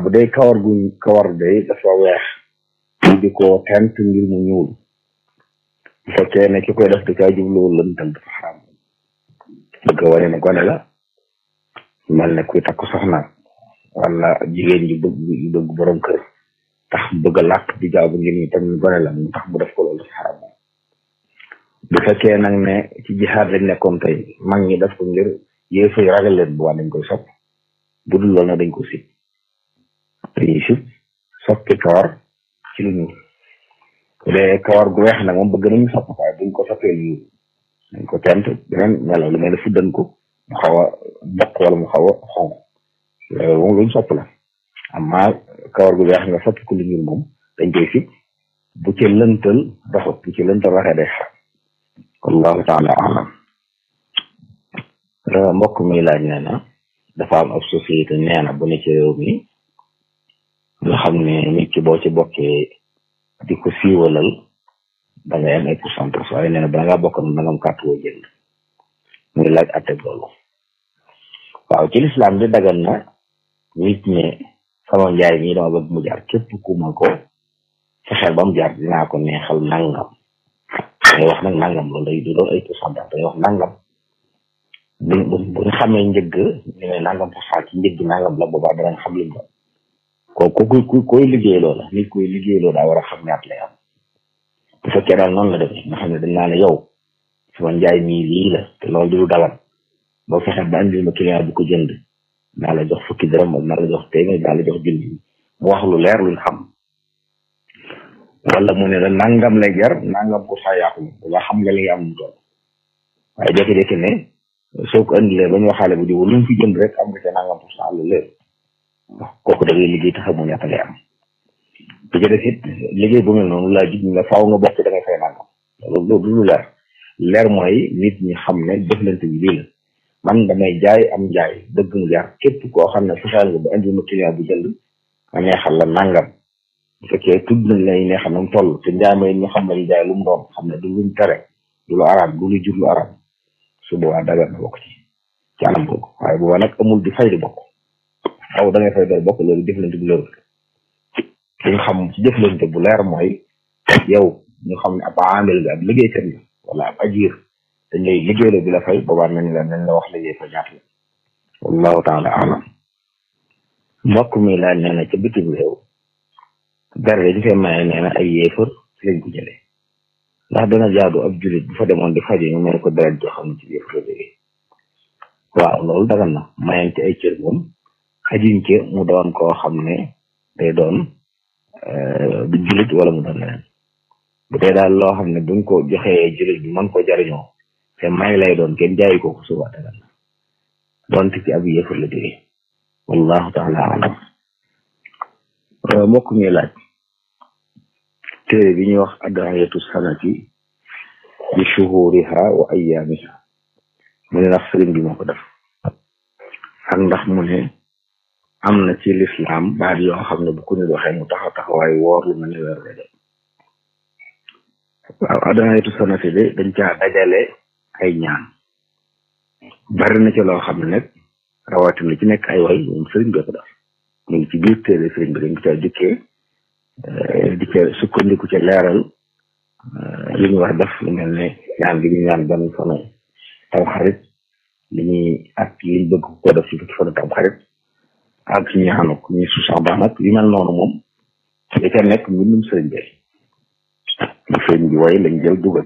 bu dee kawar gu kawar day dafa weex ñu di ko tent ngir mu ñuul bu fekkee ne ki koy def di kaa jubluwul lëntal dafa xaram bëgg a wane ne gone la mel ne kuy takk soxna wala jigéen ji bëgg ju bëgg borom kër tax bëgg a làkk di jaabu ngir ñu tam ñu gone la mu tax mu def ko loolu dafa xaram bu fekkee nag ne ci jihaad lañ nekkoon tey mag ñi def ko ngir yéefa yi ragal leen bu waa dañ koy sopp bu dul loolu nag dañ ko sib dañuy sib soppi kawar ci lu ñuul bu dee kawar gu weex nag moom bëgg nañu sopp waaye buñ ko soppee lu ñuul dañ ko tent beneen melaw lu mel ne fuddan ko mu xaw a bokk wala mu xaw a xonq loolu moom luñ sopp la amma kawar gu weex nga soppi ko lu ñuul moom dañ koy sib bu ci lëntal doxut bu ci lëntal waxee day xaram wallahu taala alam mbokk mi laaj nee na dafa am ab société nee na bu ne ci réew mi nga xam ne nit ki boo ci bokkee di ko siiwalal da ngay am ay pourcentage waaye nee na bala ngaa bokk na da nga am carte woo jënd muy laaj atte loolu waaw ci lislaam bi dagan na nit ne sama njaay mi dama bëgg mu jaar képp ku ma ko fexeel ba mu jaar dinaa ko neexal nangam dangay wax nag nangam loolu day du doon ay pourcentage dangay wax nangam bu bu bu ñu xamee njëgg ñu ne nangam pour cent ci njëgg nangam la boobaa danañ xam liñ doon ko ku ku koy liggéey loola nit koy liggéey loo daa war a xam ñaat lay am bu fekkee daal noonu la demee nga xam ne dañ naa ne yow sama njaay mii lii la te loolu du dagal boo fexe ba andil ma client bu ko jënd naa la jox fukki dërëm moom naa la jox téeméer naa la jox junni mu wax lu leer luñ xam wala mu ne la nangam lay jar nangam pour cent yàqu ba xam nga li nga am mu doon waaye jékki-jékki ne soo ko andilee ba ñu waxaale bu jiw lu mu fi jënd rek am nga ca nangam pour cent lu leer kooku da ngay liggéey te xamoo ñaata ngay am bu ci def it liggéey bu mel noonu laa jig nga faaw nga bokk da ngay fay nangam loolu loolu lu leer leer mooy nit ñi xam ne jëflante bi lii la man damay jaay am jaay dëgg mu jar képp koo xam ne fexeel nga ba indi ma client bu jënd ma neexal la nangam bu fekkee tudd nañ lay neexal na mu toll te njaay may ñu xam lañu jaay lu mu doon xam ne du luñ tere du lu araam du lu jur lu araam su boobaa dagal na bokk ci ci anam googu waaye boobaa nag amul di fay di bokk xaw da ngay fay doon bokk loolu jëflante bu leerul li nga xam ci jëflante bu leer mooy yow ñu xam ne ab amel nga ab liggéeykat nga wala ab ajir dañ lay liggéeylo bi la fay boobaa nañ la nañ la wax liggéey fa ñaata la wallahu taala alam mbokk mi laaj nee na ca bitim réew dara dañ fay maye nee na ay yéefar ci lañ ko jëlee ndax dana jaadu ab julit bu fa demoon di faje ñu may ko deret joo xam ne ci yéefar la jógee waaw loolu dagan na mayante ay cër moom xajiñ ci mu doon koo xam ne day doon du julit wala mu doon leneen bu dee daal loo xam ne buñ ko joxee julit bi mën ko jariñoo te may lay doon kenn jaayi ko ko suba dagan na doonte ci ab yéefar la jógee wallahu taala alam mbokk mi laaj téere bi ñuy wax adayatu sanati bi shuhuriha wa ayyaamiha mu ne ndax sëriñ bi moo ko def ak ndax mu ne am na ci lislaam baat yoo xam ne bu ko nit waxee mu taxaw taxawaay woor lu mel ne weer rajab waaw adayatu sanati de dañ caa dajale ay ñaan bari na ci loo xam ne nag rawatina ci nekk ay way moom sëriñ bi ko def mu ngi ci biir téere sëriñ bi dañ ko caa jukkee di ca sukkandiku ca leeral li ñu war def lu mel ne ñaan gi ñu ñaan benn fanu tam xarit li ñuy ak liñ bëgg ko def ci fukki fanu tam xarit ak ñaanu ko ñu su sax baax nag li mel noonu moom li ca nekk mbindum sëriñ bi lu sëriñ bi way lañ jël dugal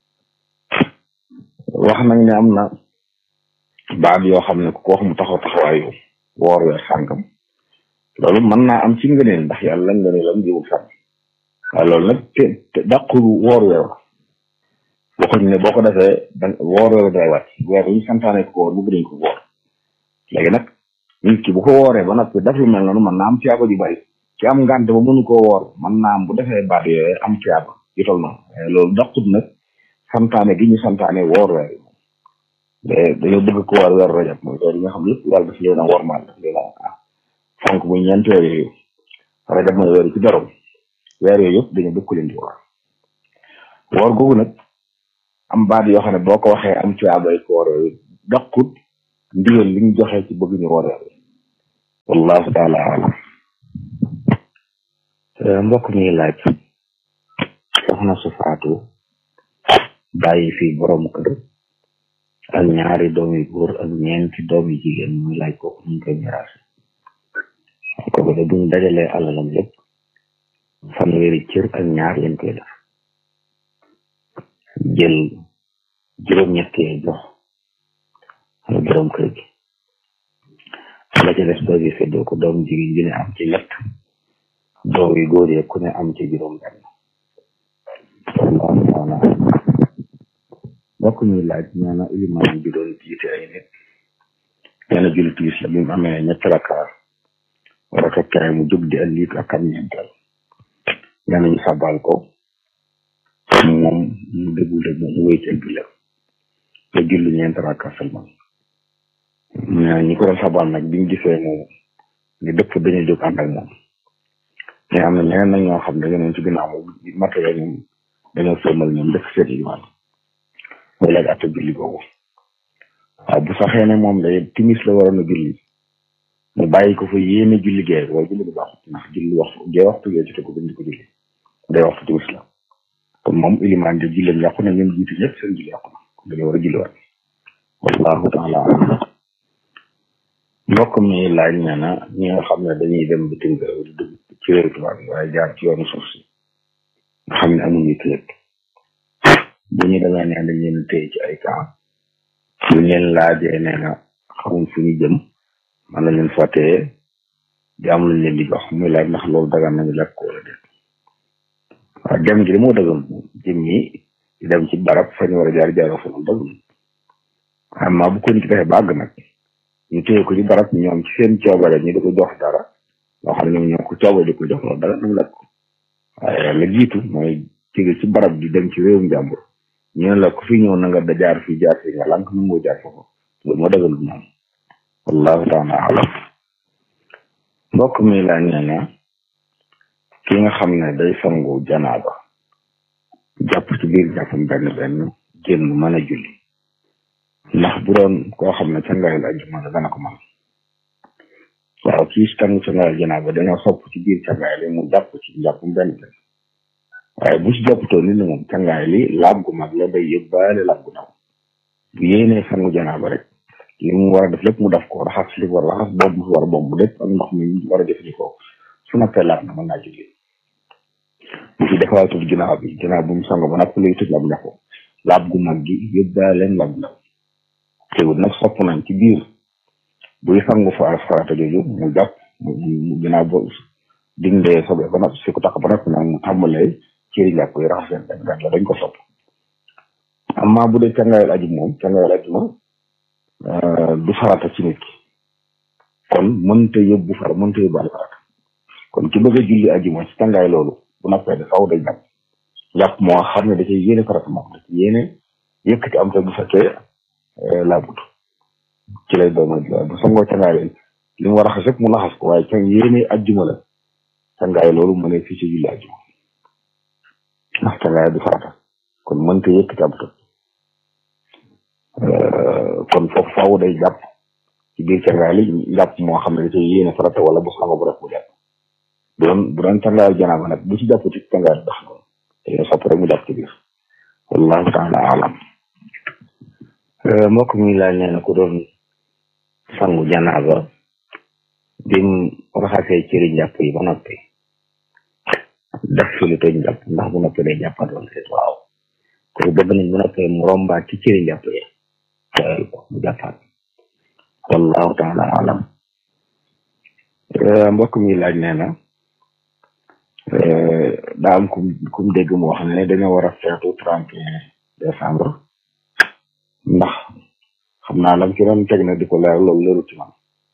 wax nañ ne am na baat yoo xam ne ku ko wax mu taxaw taxawaayu woor weer sàngam loolu mën naa am ci ngëneel ndax yàlla ngëneelam jiwul sànn waaye loolu nag te te dàqul woor weer waxuñ ne boo ko defee da woor weer day wàcc weer yi ñu santaane ko woor bu dañ ko woor léegi nag nit ki bu ko wooree ba noppi def lu mel noonu mën naa am tiyaaba ju bari ci am ngànt ba mënu koo woor mën naa am bu defee baat yooyu am tiyaaba yu tol noonu loolu dàqut nag santaane gi ñu santaane woor weer yi mais dañoo bëgg ko woor weer rajab mooy weer yi nga xam lépp yàlla daf leen a wormaal daf leen a fonk muy ñeent weer yooyu rajab mooy weer ci borom weer yooyu yëpp dañu bëgg ko leen di woor woor googu nag am baat yoo xam ne boo ko waxee am ci abay ko woor yooyu daqut ndigal li ñu joxee ci bëgg ñu woor weer wallahu taala alam mbokk mi laaj soxna su faatu bàyyi fi borom kër ak ñaari doom yu góor ak ñeenti doom yu jigéen muy laaj kooku nuñ koy miraase kooku de buñ dajalee alalam lépp fanweeri cër ak ñaar lañ koy def jël juróom-ñett yee jox borom kër gi la ca des doom yi feddoo ko doom jigéen ji ne am ci ñett doom yu góor yi ku ne am ci juróom benn wallahu taala mbokk mi laaj nee na ilimaan bi doon jiite ay nit nee na julli tiis la bi mu amee ñetti rakkaar war a tokkere mu jóg di ëllëg ak am ñeenteel nee na ñu sabal ko moom mu déglu rek mu wéy ci ak julleem te julli ñeenti rakkaar seulement nee na ñi ko doon sabal nag biñ gisee moom ni dëpp dañu jóg ànd ak moom mais am na ñeneen nag ñoo xam ne dañoo ci ginnaaw moom matériel ñoom dañoo sëlmal ñoom def seen imaan mooy laaj atte julli boobu waaw bu saxee ne moom day timis la waroon a julli mu bàyyi ko fa yéene julli gee waaye julli bu baaxut ndax julli waxtu gee waxtu gee jote ko bind ko julli day waxtu timis la kon moom ilimaan de julleem yàqu na ñoom jiitu ñëpp seen julli yàqu na kon dañoo war a julli waat wallahu taala alam mbokk mi laaj nee na ñi nga xam ne dañuy dem bitim réew di dugg ci réew tubaab yi waaye jaar ci yoonu suuf si nga xam ne amuñu këyit bu ñu demee nee dañ leen téye ci ay camp bu ñu leen laajee nee na xamuñ fu ñu jëm man lañ leen fa téye di am luñ leen di jox muy laaj ndax loolu dagan nañu lekk ko wala déet waaw dem gi de moo dëggam jëm ñi di dem ci barab fa ñu war a jaar jaaroo fa loolu dëggam amma bu ko nit defee bàgg nag ñu téye ko ci barab ñoom ci seen coobare ñu di ko jox dara loo xam ne ñoom ñoo ko coobare di ko jox loolu dara nañ lekk ko waaye la jiitu mooy jóge ci barab di dem ci réewum jàmbur ñu ne la ku fi ñëw na nga da jaar fii jaar fii nga lànk nu moo jaar foofu loolu moo dagal ñoom wallahu taala alam mbokk mi laa nee na ki nga xam ne day sangu janaaba jàpp ci biir jàppam benn benn génn mën a julli ndax bu doon koo xam ne cangaayul ajjuma la dana ko mën waaw kii sangu cangaayul janaaba dañoo sopp ci biir cangaay li mu jàpp ci jàppam benn benn waaye bu ci jàpputoo nit ñi moom cangaay li laab gu mag la day yóbbaale laab gu ndaw bu yéenee sangu janaaba rek li mu war a def lépp mu def ko raxas li war a raxas boobu mu war a boobu lépp ak ndox mi war a jëfandikoo su noppee laab na mën naa julli bu fi defaatul ginnaaw bi ginnaaw bu mu sango ba napp luy tëj laab ndaxu laab gu mag gi yóbbaaleen laab ndaw teewul nag sopp nañ ci biir buy sangu fa farata jooju mu jàpp mu ginnaaw ba dindee sobe ba noppi si ko tax ba noppi nag mu tàmbalee cëri njàpp yi raxas leen benn benn la dañ ko sopp amma bu dee cangaayal aju moom cangaayal aju moom du farata ci nit ki kon mënta yóbbu far mënta yóbbaale farata kon ki bëgg a julli aju moom ci cangaay loolu bu noppee da faw day jàpp jàpp moo xam ne da cay yéene farata moom da ci yéene yëkkati am te bu fekkee laabut ci lay doon bu sangoo cangaay li mu war a xas yëpp mu laxas ko waaye can yéene ajjuma la cangaay loolu mu ne fii ci julli ajjuma ndax cangaay du farata kon mënta yëkkati am te kon foofu faaw day jàpp ci biir cangaay li jàpp moo xam ne da cay yéene farata wala bu sango bu rek bu jàpp bu doon bu doon cangaayal janaaba nag bu ci jàpp ci cangaay dox noonu dañoo sopp rek mu jàpp ci biir wallahu taala alam mbokk mi laaj nee na ku doon sangu janaaba bim raxasee cëri njàpp yi ba noppi def fi lu toj njàpp ndax bu noppi day jàppaat wala déet waaw kooku bëgg nañ bu noppee mu rombaat ci cëri njàpp yi tooyal ko mu jàppaat wallahu taala alam mbokk mi laaj nee na daa am kum kum dégg mu wax ne dañoo war a feetu trente et un décembre ndax xam naa lam ci doon teg na di ko leer loolu leeru ci man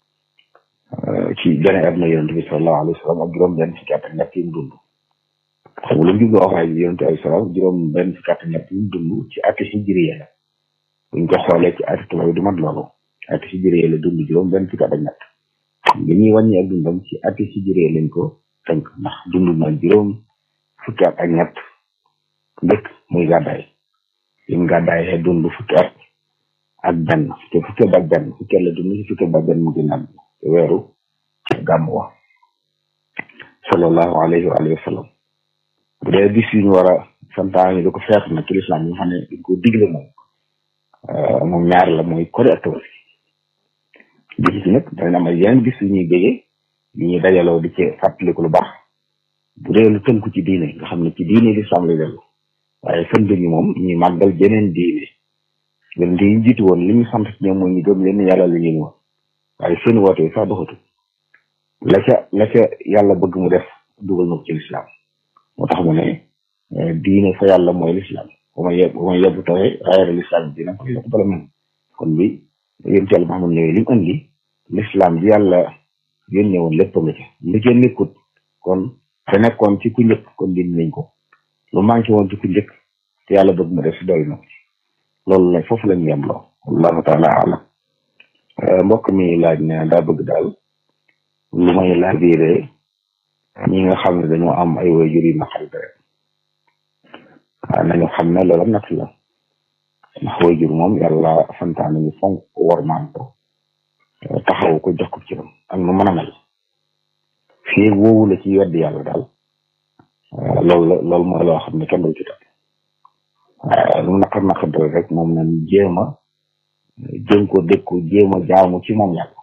ci gane aduna yonent bi sallallahu alayhi wa sallam ak juróom benn fukki at ak ñett yi mu dund xam nga lu mu jubloo wax waaye yonent ay salaam juróom benn fukki at ak ñett yi mu dund ci ati hijriya la buñ ko xoolee ci ati tubaab du mat loolu ati hijriya la dund juróom benn fukki at ak ñett li ñuy wàññi ak dundam ci ati hijriya lañ ko tënk ndax dund na juróom fukki at ak ñett dëkk muy gàddaay lim gàddaayee dund fukki at ak benn te fukki at ak benn fukki at la dund si fukki at ak benn mu génn àdduna te weeru gàmm wax sallallahu alayhi wa alihi wa sallam bu dee bis yu ñu war a santaane di ko feet nag ci lislaam yi nga xam ne dañ ko digle moom moom ñaar la mooy kori ak tabaski bis yi nag danañ am ay yeneen bis yu ñuy béggee yu ñuy dajaloo di ci fàttaliku lu baax bu dee lu tënku ci diine nga xam ne ci diine lislaam lay dellu waaye sën bi moom ñuy màggal jeneen diine leen di jiitu woon li ñu sant ci ñoom mooy ñu gëm leen yàlla la ñu woon waaye seen woote yi sax doxatu la ca la ca yàlla bëgg mu def dugal na ko ci lislaam moo tax mu ne diine fa yàlla mooy lislaam bu ma yeb bu ma yebbu tawee raayara lislaam dina ko yokk bala mën kon bi yéen ci yàlla Muhammad ñëwee li mu indi lislaam bi yàlla yónnee woon lépp nga ca lu ca nekkut kon te nekkoon ci ku njëkk kon dindi nañ ko lu manqué woon ci ku njëkk te yàlla bëgg mu def si doy na ko ci loolu la foofu lañu yem loo wallahu taala alam mbokk mi laaj ne daa bëgg daal lu may laabiire ñi nga xam ne dañoo am ay waajur yu naqari deret waaw nañu xam ne loolu am natt la ndax waajur moom yàlla santaane ñu fonk ko wormaan ko taxaw ko jox ko ci ram ak nu mën a mel fii woowu la ci wedd yàlla daal loolu la loolu mooy loo xam ne kenn du ci topp waaye lu naqar naqar deret rek moom nañ jéem a jéem ko dékku jéem a jaamu ci moom yàlla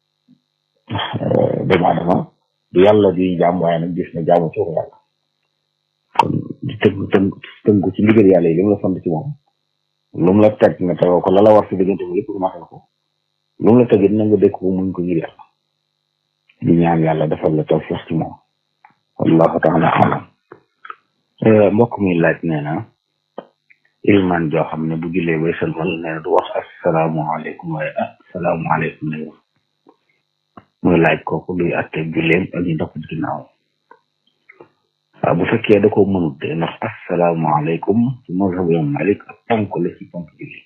doomu aadama du yàlla di jaam waaye nag gis na jaamu ci yàlla kon di tënk tënk tënku ci ndigal yàlla yi li mu la sant ci moom lu mu la teg nga tegoo ko la la war si diggante bi lépp matal ko lu mu la tegit na nga dékk ko muñ ko ngir yàlla di ñaan yàlla defal la tawfiq ci moom wallahu taala alam mbokk mi laaj nee na ilman joo xam ne bu jullee bay sëlmal nee na du wax asalaamaaleykum waaye asalaamaaleykum lay wax muy laaj kooku luy atte julleem ak ñu dox ci ginnaaw waaw bu fekkee da ko mënut de ndax asalaamaaleykum ci mazhabu Imam Malik ak ponk la ci ponk julli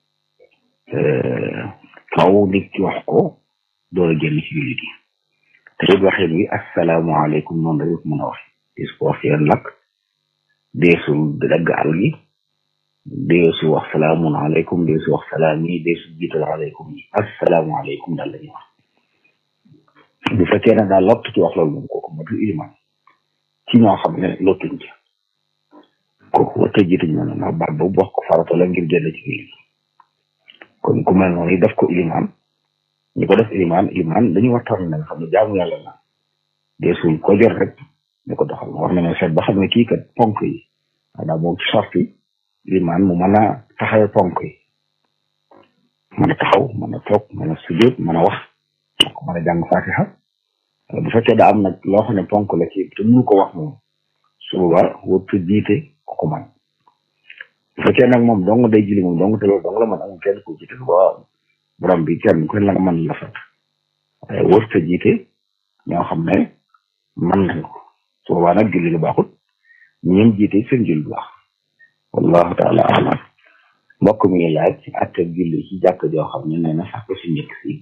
kaw nit ci wax ko door a génn ci julli gi te it waxin wi asalaamaaleykum noonu rek mën a wax dis ko wax seen lakk deesul dagg àll gi deesu wax salaamun aleykum deesu wax salaam yi deesu jiital aleykum yi asalaamaaleykum daal la ñuy wax bu fekkee ne daal lott ci wax loolu moom kooku matul iliman ci ñoo xam ne lottuñ ci kooku wata jiituñ noonu ndax baat boobu wax ko farata la ngir génn ci julli kon ku mel noonu def ko iliman ñu ko def iliman iliman dañu waxtaan ne nga xam ne jaamu yàlla la deesul ko jot rek ñu ko doxal war nañoo seet ba xam ne kii kat ponk yi maanaam moom ci sart yi iliman mu mën a taxawee ponk yi mën a taxaw mën a toog mën a sujjóot mën a wax ko mën a jàng fatiha bu fekkee da am nag loo xam ne ponk la ci te mënu ko wax moom su boobaa wërtu jiite ko ko man bu fekkee nag moom dong day jili moom dong te loolu dong la man amul kenn ko jiite ba borom bi kenn ku la nga mën la fat waaye wërta jiite ñoo xam ne man nañ ko su boobaa nag julli lu baaxut ñoom jiite seen julli bu baax wallahu taala alam mbokk mi laaj ci atte julli ci jàkk joo xam ne nee na sax si njëkk si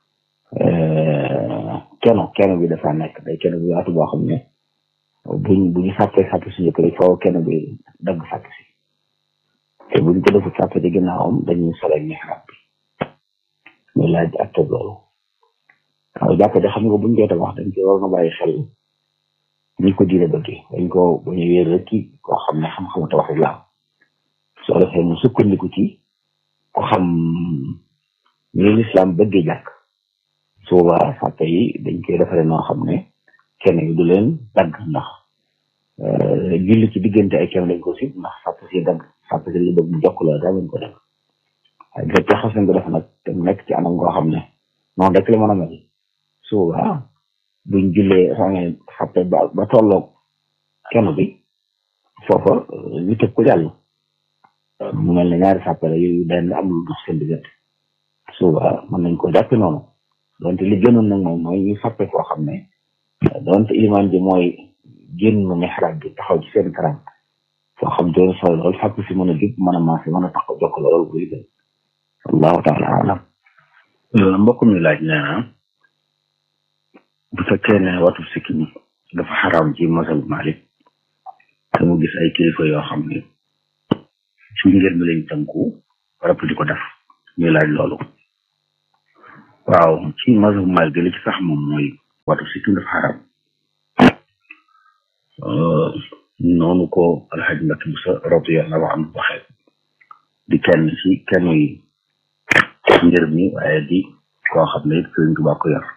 keno keno bi dafa nekk day keno bi yaatu boo xam ne buñ bu ñu sàppee sàpp si njëkk rek foofu keno bi dagg sàpp si te buñ ko defut sàpp ci ginnaawam dañuy solo mihrab bi muy laaj ak tëb loolu waaw jàkk de xam nga buñ koy tabax dañ koy war na bàyyi xel ñi ko diine bëgg dañ ko bu ñu wéer rek ki koo xam ne xam-xamu tabax rek la am soo defee mu sukkandiku ci ko xam ni lislaam bëggee jàkk su boobaa sàpp yi dañ koy defaree noo xam ne kenn yi du leen dagg ndax julli ci diggante ay kenn dañ ko si ndax sàpp si dagg sàpp si li bëgg mu jokk la daa leen ko def waaye bu fekkee xas nañ ko def nag te mu nekk ci anam goo xam ne noonu rek la mën a mel su boobaa buñ jullee xam ne sàppe ba ba tolloog kenn bi foofa ñu tëb ko jàll mu mel ne ñaari sàppe la yu benn am lu dox seen diggante su boobaa mën nañ ko jàppe noonu donte li gënoon nag moom mooy ñu sàppe foo xam ne donte ilimaan ji mooy génn mihrab bi taxaw ci seen kanam foo xam doon solo lool sàpp si mën a jub mën a maase mën a taxaw jokk lool buy gën wallahu taala alam mbokk mi laaj nee na bu fekkee ne watu sikkim dafa xaraam ci masal Malik te mu gis ay kilifa yoo xam ne ci ngeen mi lañ tënku rap di ko def ñuy laaj loolu waaw ci mazhab Maalik li ci sax moom mooy watu sikkim dafa xaram noonu ko alxaj Mbacke Bousso radiyallahu anhu waxee di kenn ci kenn yi ngir mi waaye di koo xam ne it Sëriñ Tuubaa ko yor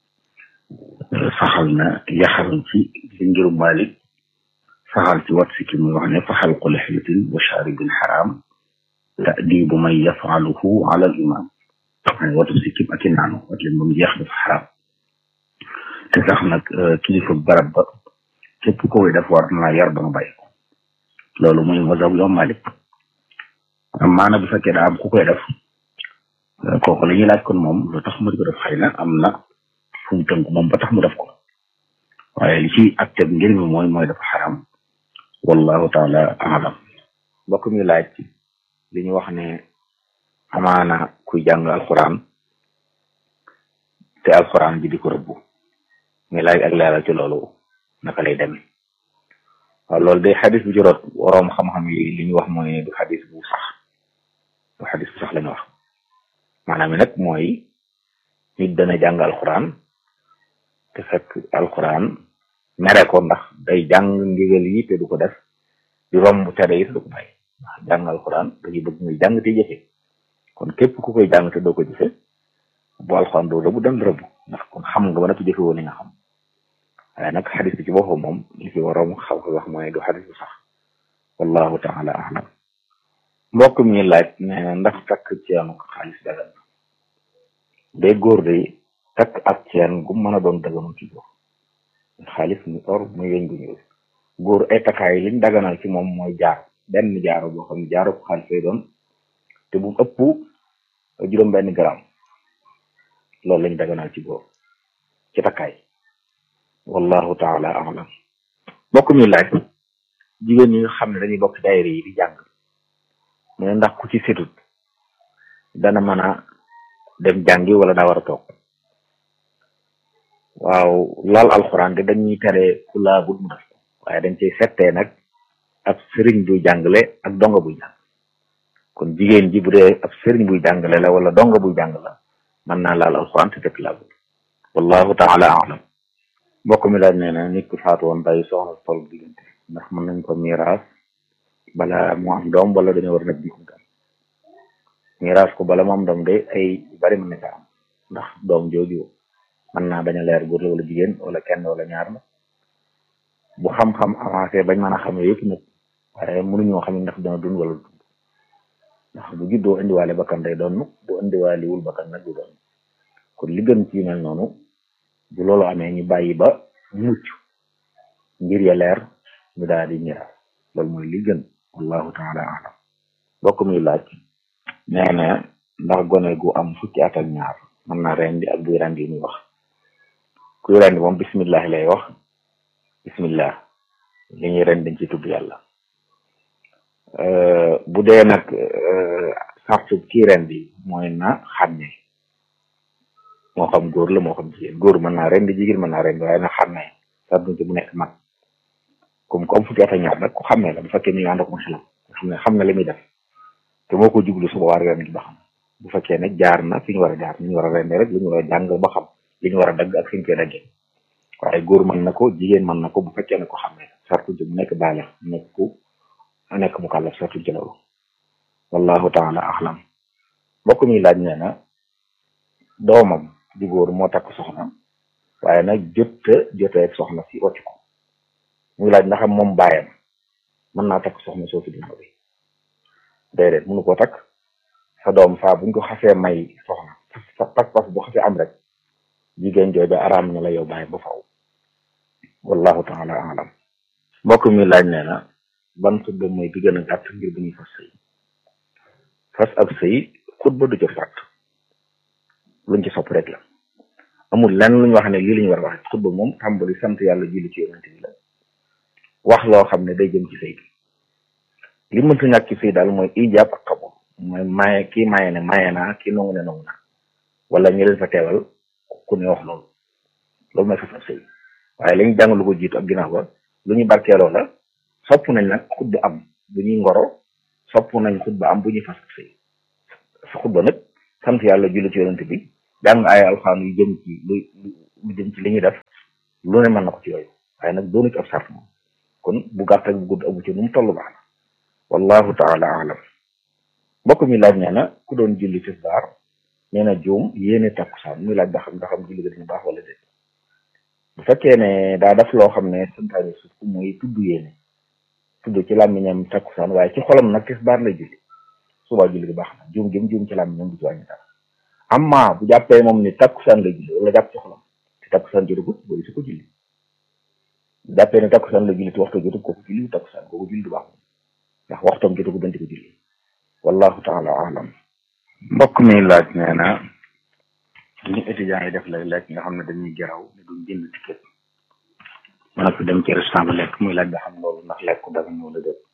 saxal na yaxal ci li ngiru Maalik saxal ci wat si ki muy wax ne faxal ko lixyatin wa shaaribin xaraam ta'dibu man yafaluhu ala al imam ne watu si kim ak i naanu wat leen ba mu jeex dafa xaraam te sax nag kilifa barab ba képp ko koy def war na yar ba nga bàyyi ko loolu muy mazhab yoom Malik maana bu fekkee daa am ku koy def kooku la ñuy laaj kon moom lu tax mu di ko def xëy na am na fu mu tënk moom ba tax mu def ko waaye li ci ak teg ngir mi mooy mooy dafa xaram wallahu taala alam mbokk mi laaj li ñu wax ne amaana kuy jàng alquran te alquran bi di ko rëbbu muy laaj ak leeral ci loolu naka lay demee waaw loolu day xadis bu juróot waroom xam-xam yi li ñu wax mooy du xadis bu sax du xadis bu sax la ñu wax maanaam mi nag mooy nit dana jàng alquran te fekk alquran mere ko ndax day jàng ndigal yi te du ko def di romb tere yi te du ko bàyyi ndax jàng alquran dañuy bëgg muy jàng te jëfe kon képp ku koy jàng te doo ko jëfe bu alquran doo rëbb dan rëbb ndax kon xam nga ba nag jëfe woon li nga xam waaye nag xadis bi ci boppam moom li ci waroom xaw ko wax mooy du xadis bu sax wallahu taala alam mbokk mi laaj nee na ndax takk ceenu xaalis dagan na day góor day takk ak ceen gu mën a doon daganu ci góor xaalis muy or muy weñ gu ñuul góor ay takkaay liñ daganal ci moom mooy jaar benn jaaro boo xam ne jaaro ko xaalis lay doon te bu ëpp juróom benn gram loolu lañ daganal ci góor ci takkaay wallahu taala alam mbokk mi laaj jigéen ñi nga xam ne dañuy bokk daayira yi di jàng mu ne ndax ku ci setut dana mën a dem jàngi wala daa war a toog waaw laal alxuraan de dañuy tere ku laabut mu def waaye dañ cey settee nag ab sëriñ buy jàngale ak donga buy jàng kon jigéen ji bu dee ab sëriñ buy jàngale la wala donga buy jàng la mën naa laal alxuraan te fekk laabut wallahu taala alam mbokk mi laaj nee na nit ku faatu woon bàyyi soxna tol diggante ndax mën nañ ko miiraas bala mu am doom wala dañoo war a nekk bi am miiraas ko bala mu am doom de ay bari mën na ca am ndax doom jooju mën naa bañ a leer góor la wala jigéen wala kenn wala ñaar la bu xam-xam avancé bañ mën a xam yëpp nag waaye mënuñoo xam ndax dana dund wala dund ndax bu juddoo indiwaale bakkan day doon bu indiwaale wul bakkan nag du doon kon li gën ci mel noonu bu loolu amee ñu bàyyi ba mucc mbir ya leer ñu daal di miraas loolu mooy li gën wallahu taala alam bokk muy laaj nee na ndax gone gu am fukki at ak ñaar mën naa rendi ak buy rendi muy wax kuy rendi moom bismillah lay wax bismillah li ñuy rendi dañ ci tudd yàlla bu dee nag sartu kii rendi mooy na xàmme moo xam góor la moo xam jigéen góor mën naa rendi jigéen mën naa rendi waaye na xàmme sartu ci mu nekk mag comme comme fukki at ak ñaar nag ku xàmmee la bu fekkee ni ànd ak mu xelam nga xam ne xam na li muy def te moo ko jublu suba war ren ba xam bu fekkee ne jaar na fi ñu war a jaar ni ñu war a rende rek li ñu war a jàng ba xam li ñu war a dagg ak fi ñu koy daggee waaye góor mën na ko jigéen mën na ko bu fekkee ne ko xàmmee sartu ci mu nekk baale nekk ku nekk mu kàllaf sartu ci loolu wallahu taala axlam mbokk mi laaj nee na doomam di góor moo takk soxna waaye nag jotta jotee ak soxna si wàcc ko muy laaj ndax moom bàyyam mën naa takk soxna soo fi ginnaaw bi déedéet mënu ko takk sa doom saa buñ ko xasee may soxna sa pas-pas bu xasee am rek jigéen jooju araam na la yow bàyyi ba faw wallahu taala alam mbokk mi laaj nee na ban xutba mooy bi gën a gàtt ngir bu ñuy fas sëy fas ab sëy xutba du ca fàtt luñ ci sopp rek la amul lenn lu ñu wax ne lii la ñu war a wax xutba moom tàmbali sant yàlla julli ci yonent bi la wax loo xam ne day jëm ci sëy bi li mënta ñàkk ci sëy daal mooy ijaab ak xabul mooy maye kii maye ne maye naa kii nangu ne nangu naa wala ñu leen fa teewal ku ne wax loolu loolu mooy fas ab sëy waaye li ñu jàng lu ko jiitu ak ginnaaw ba lu ñu barkeeloo la sopp nañ nag xutba am bu ñuy ngoro sopp nañ xutba am bu ñuy fas ab sëy sa xutba nag sant yàlla julli ci yonent bi jàng ay alxuraan yu jëm ci lu lu jëm ci li ñuy def lu ne mën na ko ci yooyu waaye nag doonu ci ab sart moom kon bu gàtt ak bu gudd amu ci nu mu toll baax na wallahu taala alam mbokk mi laaj nee na ku doon julli tisbaar nee na juum yéene takkusaan muy laaj ba xam nga xam julli ga dina baax wala déet bu fekkee ne daa def loo xam ne santaane suuf muy tudd yéene tudd ci làmmiñam takkusaan waaye ci xolam nag tisbaar lay julli subaa julli gi baax na juum gi mu juum ci làmmiñam du ci wàññi dara amma bu jàppee moom ni takkusaan lay julli wala jàpp ci xolam te takkusaan jotagut booy su ko julli bu jàppee ne takkusaan lay julli te waxtu jotut kooku julli takkusaan kooku julli du baax ndax waxtoom jotagut danti ko julli wallahu taala alam mbokk mi laaj nee na ñu étudiants yi def léeg-léeg nga xam ne dañuy geraw ne duñ jënd ticket mën a dem ci restaurant ba lekk muy laaj nga xam loolu ndax lekku daga ñëw la déet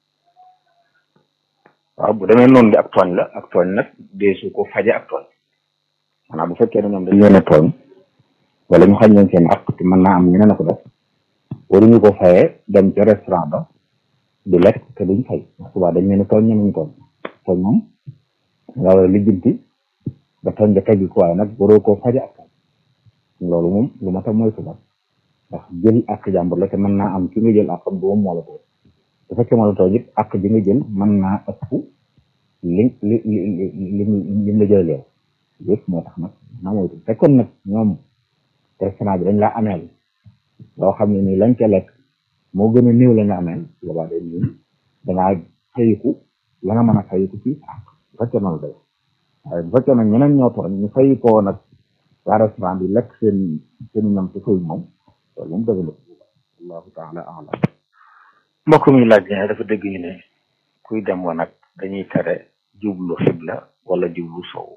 waaw bu demee noonu di ak tooñ la ak tooñ nag deesu ko faje ak tooñ maanaam bu fekkee ne ñoom dañ leen a tooñ wala ñu xañ leen seen ak te mën naa am ñeneen a ko def waruñu ko fayee dem ci restaurant ba di lekk te duñ fay ndax subaa dañ leen a tooñ ñeneen ñu tooñ tooñ moom nga war a lijjanti ba tooñ ba teggi ko waaye nag waroo koo faje ak tooñ loolu moom lu ma tam mooy suba ndax jël ak jàmbur la te mën naa am ki nga jël ak xam du moom moo la tooñ bu fekkee moo la tooñ it ak ji nga jël mën naa ëpp li li li li li la jël yow yëpp moo tax nag naa moytu fekkoon nag ñoom restaurant bi dañ laa ameel loo xam ne nii lañ ca lekk moo gën a néew la nga ameel boobaa day ñun dangaa fayiku la nga mën a fayiku ci ak bu fekkee noonu day waaye bu fekkee nag ñeneen ñoo tooñ ñu fayikoo nag waa restaurant bi lekk seen seen ñam ci fay moom loolu moom dëgg la wallahu taala alam mbokk mi laaj ne dafa dégg ñu ne kuy dem wa nag dañuy tere jublu xibla wala jublu sow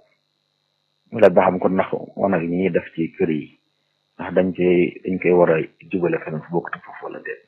mu laaj ba xam kon ndax wanag yi ñuy def ci kër yi ndax dañ koy dañ koy war a jubale feneen fu bokk te foofu wala déet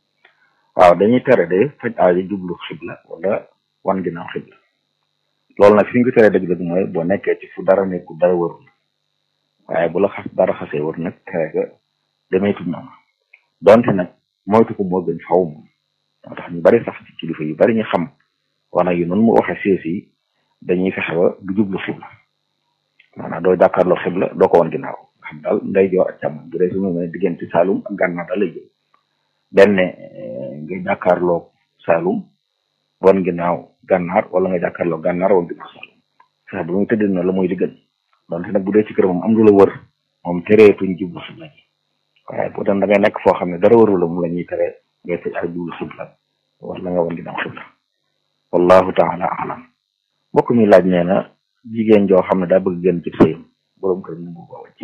waaw dañuy tere de faj aajo jublu xibla wala wan ginnaaw xibla loolu nag fi ñu ko tere dëgg-dëgg mooy boo nekkee ci fu dara nekku dara warul waaye bu la xas dara xasee war nag tere ga demeetul noonu donte nag moytu ko moo gën faw moom moo tax ñu bari sax ci kilifa yu bari ñu xam wana yu noonu mu waxee sees yi dañuy fexe ba du jublu xibla maanaam doo jàkkaarloo xibla doo ko wan ginnaaw xam daal nday joor ak càmmoñ bu dee su mu ne diggante Saalum ak gànnaar daal lay jël benn nga jàkkaarloo Saalum wan ginnaaw gànnaar wala nga jàkkaarloo gànnaar wan ginnaaw Saalum fexe ba muy tëddee noonu la mooy li gën donte nag bu dee ci kër moom am lu la wër moom tereetuñ jublu xibla ji waaye bu doon da ngay nekk foo xam ne dara warul la mu la ñuy tere ngay tëj ak jublu xibla wala nga wan ginnaaw xibla wallahu taala alam mbokk mi laaj nee na jigéen joo xam ne daa bëgg gën ci sëyam borom kër mu ko wàcc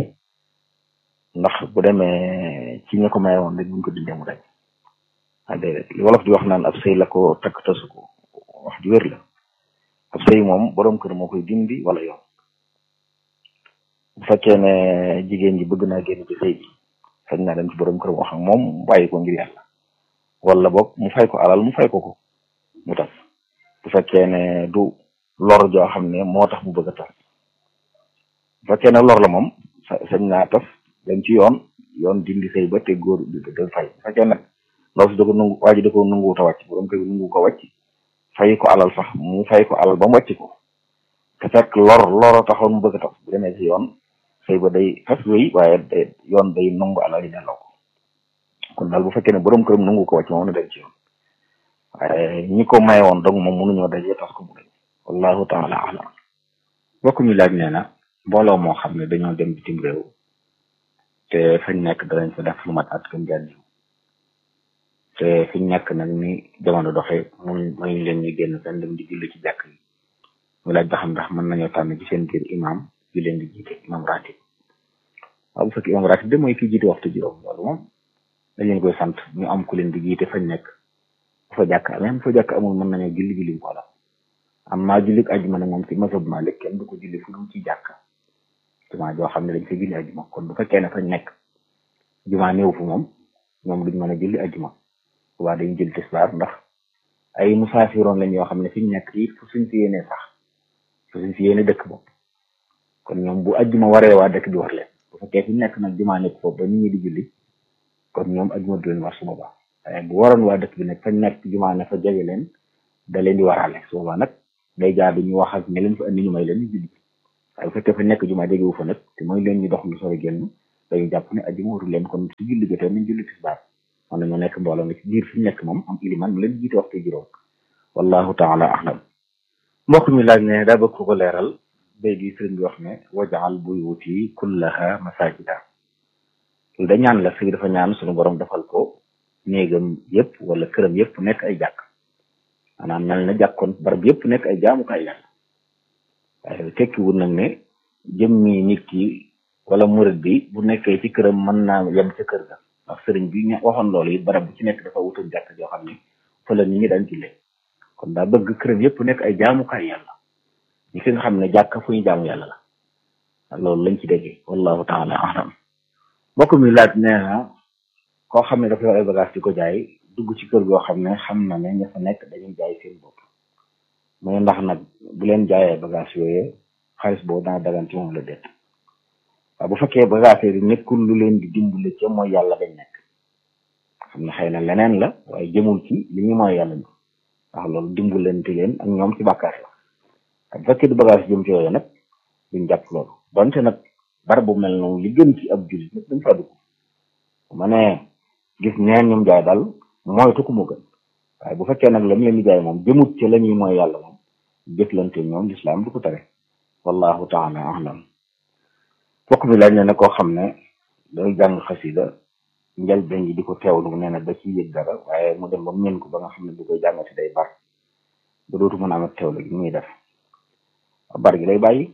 ndax bu demee ci ña ko maye woon rek buñ ko dindee mu dañ ah déedéet li wolof di wax naan ab sëy la ko takk tasu ko wax ju wér la ab sëy moom borom kër moo koy dindi wala yoon bu fekkee ne jigéen ji bëgg naa génn ci sëy bi sañ naa dem ci borom kër wax ak moom bàyyi ko ngir yàlla wala boog mu fay ko alal mu fay ko ko mu tas bu fekkee ne du lor joo xam ne moo tax mu bëgg a tas bu fekkee ne lor la moom sa sañ naa tas dem ci yoon yoon dindi sëy ba te góor da fay bu fekkee nag ndaw si da ko nungu waa ji da ko nunguwut a wàcc borom kër bi nungu ko wàcc fay ko alal sax mu fay ko alal ba mu wàcc ko te fekk lor loro taxoon mu bëgg a tas bu demee ci yoon sëy ba day tas wéy waaye day yoon day nungu alal yi delloo ko kon daal bu fekkee ne borom këram nungu ko wàcc moom na dem ci yoon waaye ñi ko may woon donc moom mënuñoo dajee tas ko mu dañ wallahu taala alam mbokk mi laaj nee na mbooloo moo xam ne dañoo dem bitim réew te fañ nekk danañ fa def lu mat at gën jaan ñëw te fiñ nekk nag ni jamono doxee mun mënuñ leen ñu génn fenn dem di julli ci jàkk yi mu laaj ba xam ndax mën nañoo tànn ci seen biir imam bi leen di jiite imam ratib waaw bu fekkee imam ratib de mooy ki jiite waxtu juróom loolu moom dañ leen koy sant ñu am ku leen di jiite fañ nekk bu fa jàkk amee bu fa jàkk amul mën nañoo julli julli ko la am maa julli ajjuma nag moom ci mazhab Malik kenn du ko julli fu dul ci jàkk jumaa joo xam ne dañ fa julli ajjuma kon bu fekkee ne fañ nekk jumaa néew fu moom ñoom duñ mën a julli ajjuma waa dañu jël tisbaar ndax ay musaafiroon lañ yoo xam ne fi ñu nekk it fu suñ fi yéenee sax fu suñ fi yéene dëkk bopp kon ñoom bu ajjuma waree waa dëkk bi war leen bu fekkee fi ñu nekk nag jumaa nekk foofu ba nit ñi di julli kon ñoom ajjuma du leen war su boobaa waaye bu waroon waa dëkk bi nag fañ nekk jumaa ne fa jege leen da leen di waraale su boobaa nag day jaar ñu wax ak ñi leen fa indi ñu may leen ñu julli waaye bu fekkee fa nekk jumaa jegewu fa nag te mooy leen ñu dox lu sori génn dañu jàpp ne ajjuma warul leen kon su julli jotee nañ julli tisbaar man nañoo nekk mbooloo nga ci biir fi ñu nekk moom am iliman mu leen jiite waxtu juróom wallahu taala ahlam mbokk mi laaj ne daa bëgg ko ko leeral bay gi sëriñ bi wax ne wajaal buyuti kullaha masajida loolu da ñaan la sëriñ dafa ñaan suñu borom defal ko néegam yëpp wala këram yëpp nekk ay jàkk maanaam mel na jàkkoon barab yëpp nekk ay jaamukaay yàlla waaye tekkiwul nag ne jëmmi nit ki wala murid bi bu nekkee ci këram mën naa yem ca kër ga ndax sëriñ bi ñu waxoon loolu it barab bu ci nekk dafa wutal jàkk joo xam ne fa la nit ñi daan jullee kon daa bëgg këram yëpp nekk ay jaamukaay yàlla ñi fi nga xam ne jàkk fu ñu jaamu yàlla la loolu lañ ci déggee wallahu taala alam mbokk mi laaj nee na koo xam ne dafa yor ay bagage di ko jaay dugg ci kër goo xam ne xam na ne ña fa nekk dañuy jaay seen bopp mooy ndax nag bu leen jaayee bagage yooyu xaalis boobu dana dagan ci moom la déet waaw bu fekkee bagage yi nekkul lu leen di dimbale ca mooy yàlla dañ nekk xam ne xëy na leneen la waaye jëmul ci li ñu mooy yàlla ñu ndax loolu dimbalante leen ak ñoom ci bàkkaar la bu fekkee du bagage jëm ci yooyu nag duñ jàpp loolu donte nag barab bu mel noonu li gën ci ab jullit nag dañ faa dugg bu ma nee gis neen ñoom jaay daal moytu ko mu gën waaye bu fekkee nag la mu leen di jaay moom jëmut ci la ñuy mooy yàlla moom jëflante ñoom lislaam du ko tere wallahu taala alam fokk mi laaj ne ne koo xam ne day jàng xasida njëlbeen gi di ko teewlu nee na da ci yëg dara waaye mu dem ba mu mën ko ba nga xam ne bu koy jàngati day bar ba dootu mën a amat teewlu gi muy def bar gi lay bàyyi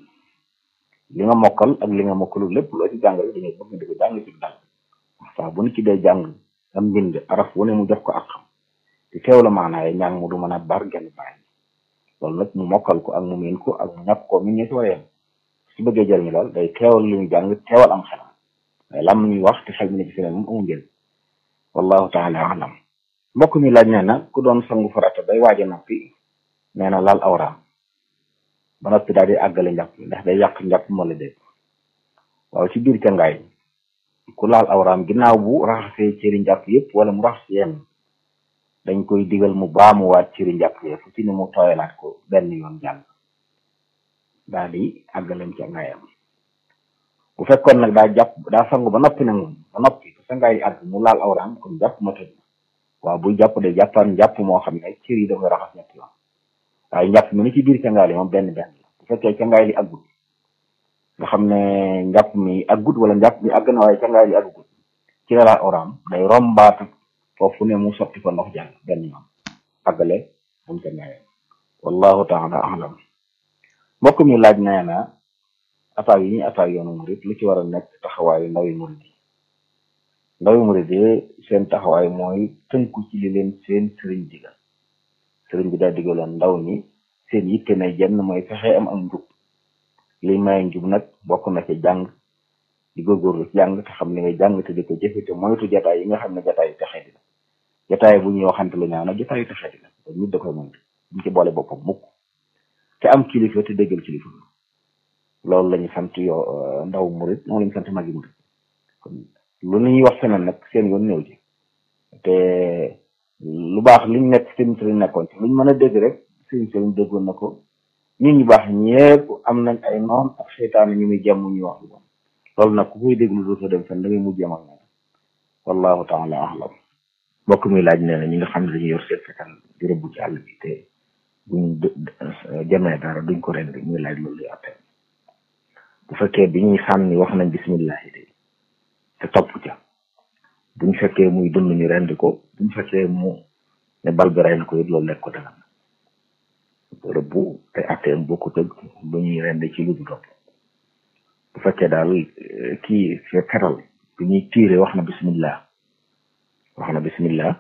li nga mokkal ak li nga mokkalul lépp loo ci jàngale dañuy bëgg di ko jàng ci dal saa bu nit ci dee jàng am mbind araf wu ne mu jox ko ak xam te teew la maanaaye njàng mu du mën a bar genn bàyyi loolu nag mu mokkal ko ak mu miin ko ak mu ñàkk ko mi ñe si war a yem su bëggee jëriñu daal day teewal li ñu jàng teewal am xelam waaye lam ñuy wax te xel mi ne ci feneen moom amul njëriñ wallahu taala alam mbokk mi laaj nee na ku doon sangu farata day waaj a noppi nee na laal awraam ba noppi daal di àggale njàpp ndax day yàq njàpp moo la dégg waaw ci biir cangaay ku laal awraam ginnaaw bu raxasee cëri njàpp yëpp wala mu raxas yenn dañ koy digal mu baamuwaat cëri njàpp yëpp fu ci ne mu tooyalaat ko benn yoon jàll daal di àggaleem cangaayam bu fekkoon nag daa jàpp daa sangu ba noppi nag moom ba noppi te sangaay yi àgg mu laal awraam kon jàpp ma tëj waaw buy jàpp day jàppaan njàpp moo xam ne cër yi da koy raxas ñetti yoon waaye njàpp mi ni ci biir cangaay li moom benn benn la bu fekkee cangaay li àggut nga xam ne njàpp mi àggut wala njàpp mi àgg na waaye cangaay li àggut ci la laal awraam day rombaat foofu ne mu sotti ko ndox jàll benn yoon àggale moom cangaayam wallahu taala alam mbokk mi laaj nee na attaques yi ñuy attaques yoonu murid lu ci war a nekk taxawaayu ndawi murid yi ndawi murid yi seen taxawaay mooy tënku ci li leen seen sëriñ digal sëriñ bi daa digaloon ndaw ñi seen yitte na jenn mooy fexe am am njub li may njub nag bokk na ci jàng di góorgóorlu ci jàng te xam li ngay jàng te di ko jëfe te moytu jataay yi nga xam ne jataay yu texee di la jataay bu ñuy waxante lu ñaaw nag jataay yu texee di la te nit da koy moytu buñ ci boole boppam mukk te am kilifa te déggal kilifa loolu la ñu sant yoo ndaw murid moom la ñu sant magi murid kon lu ñuy wax feneen nag seen yoon néew ci te lu baax liñ nekk seen sëriñ nekkoon ci luñ mën a dégg rek seen sëriñ déggoon na ko nit ñu baax ñëpp am nañ ay noon ak seytaane ñu muy jàmm ñu wax lu bon loolu nag ku koy déglu dootoo dem fenn da ngay mujj am ak ñoom wallahu taala ahlam mbokk muy laaj nee na ñi nga xam ne dañuy yor seen fetal di rëbb ci àll bi te buñ jamee dara duñ ko rendi muy laaj loolu luy attee bu fekkee bi ñuy sànni wax nañ bismillahi de te topp ca buñ fekkee muy dund ñu rendi ko buñ fekkee mu ne bal bi rey na ko it loolu lekk ko dagan rëbb te atteem bokku tëg bu ñuy rendi ci lu du topp bu fekkee daal kii fetal bi ñuy tiire wax na bismillah wax na bismillah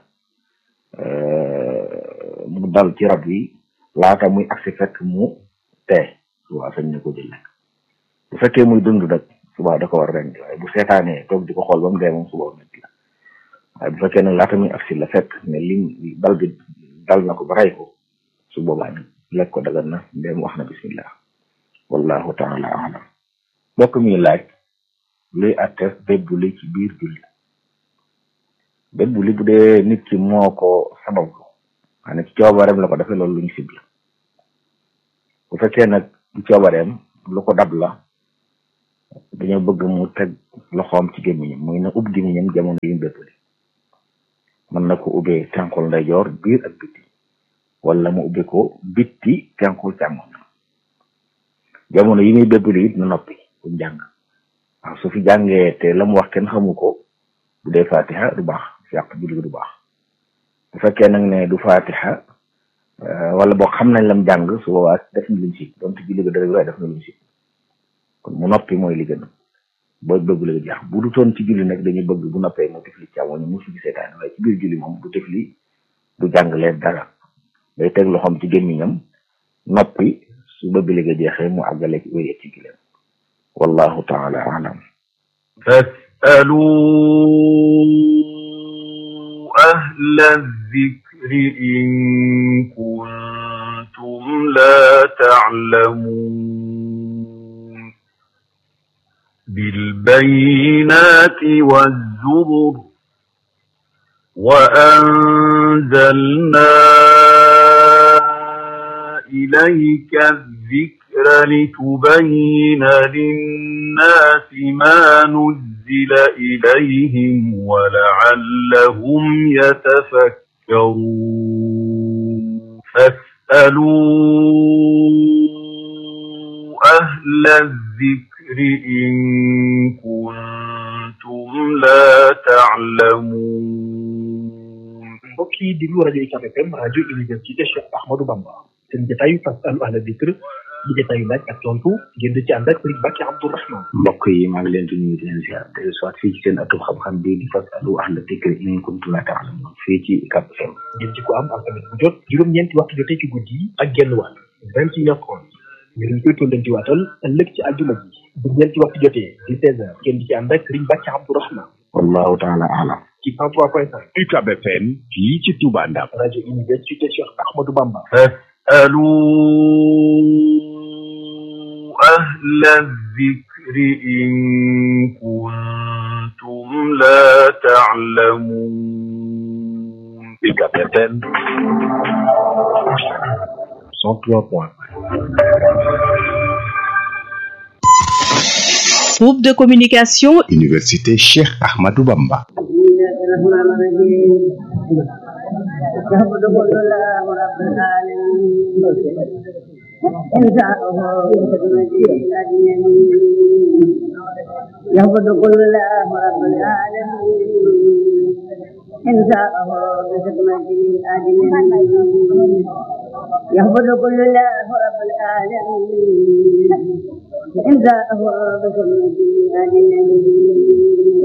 mu dal ci rab yi laata muy agsi fekk mu tee subaa sañ na ko jël lekk bu fekkee muy dund nag subaa da ko war rendi waaye bu seetaanee toog di ko xool ba mu dee moom subaa nit la waaye bu fekkee nag laata muy agsi la fekk ne li bal bi dal na ko ba rey ko su boobaa nag lekk ko dagan na ndéem wax na bismillah wallahu taala alam mbokk mi laaj luy atte bébb li ci biir julli bébb li bu dee nit ki moo ko sabab ko xanaa ci coobareem la ko defee loolu lu ñu sib la bu fekkee nag ci coobareem lu ko dab la dañoo bëgg mu teg loxoom ci gémmiñam muy na ub gémmiñam jamono yi mu béppali mën na ko ubbee tenqul ndeyjoor biir ak bitti wala mu ubbi ko bitti tenqul càmmoñ jamono yi muy bébbali it na noppi bu jàng waaw su fi jàngee te la mu wax kenn xamu ko bu dee fatiha du baax yàq julli gi du baax bu fekkee nag ne du fatiha wala boo xam nañ lam jàng su boobaa def na luñ si donte julli gi dara waaye def na luñ si kon mu noppi mooy li gën boo bëgg la jeex bu du toon ci julli nag dañuy bëgg bu noppee mu tifli càmmoñ mu fi seetaan waaye ci biir julli moom du tifli du jàng leen dara day teg loxoom ci gémmiñam noppi su bëgg la jeexee mu àggale ci wéyee ci gileem wallahu taala alam fasalu ahla zikri in kuntum la ta'lamun بالبينات والزبر وأنزلنا إليك الذكر لتبين للناس ما نزل إليهم ولعلهم يتفكرون فاسألوا أهل الذكر إن كنتم لا تعلمون mbokk yi déglu rajo UCAB FM rajo université Cheikh Ahmadou Bamba seen jotaayu fasalu ahla dikr di jotaayu laaj ak tontu ngeen di ci ànd ak Sëriñ Bakki Abdourahman mbokk yi maa ngi leen di nuyu di leen ziar te soit fii ci seen atub xam-xam bi di fasalu ahla dikr in kuntum la ta'lamun fii ci UCAB FM ngeen ci ko am alxames bu jot juróom-ñeenti waxtu jotee ci guddi yi ak genn wàll vingt et une heures trente ngir ñu koy tollanti waatal ëllëg ci àjjuma ji bu ñeenti waxtu jotee di seize heures ngeen di ci ànd ak Sëriñ Bakki Abdourahman wallahu taala alam ci 103.5 UCAB FM fii ci Touba Ndam rajo université Cheikh Ahmadou Bamba فاسألوا أهل الذكر إن كنتم لا تعلمون UCAB FM 103.5 Groupe de communication Université Cheikh Ahmadou Bamba الرحمن الرحيم يهبط كل الله رب العالمين إن شاءه يهبط كل الله رب العالمين إن شاءه بخدمته أجمعين يهبط كل الله رب العالمين إن شاءه بخدمته أجمعين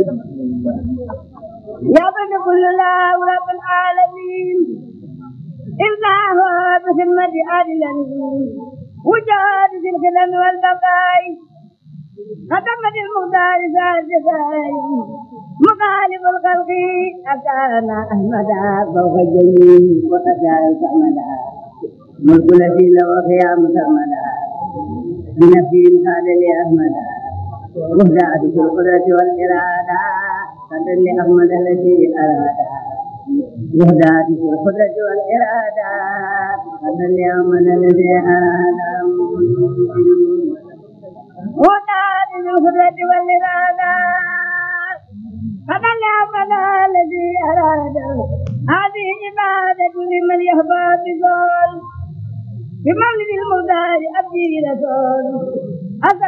يعبد كل الله رب العالمين إلا هو بخدمة عدلا وجاد في الخدم والبقاء خدمة المختار سادساي مخالف الخلق أكان أحمدا فوق الجميع وأتى سمدا ملك الذي لو خيام سمدا بنفسه قال لأحمدا وهدى في القدرة والإرادة قدر لأحمد الذي أراد وهدى في القدرة والإرادة قدر لأحمد الذي أراد وهدى في القدرة والإرادة قدر لأحمد الذي أراد هذه عبادة لمن يهبى بقول بمولد المختار أبدي رسول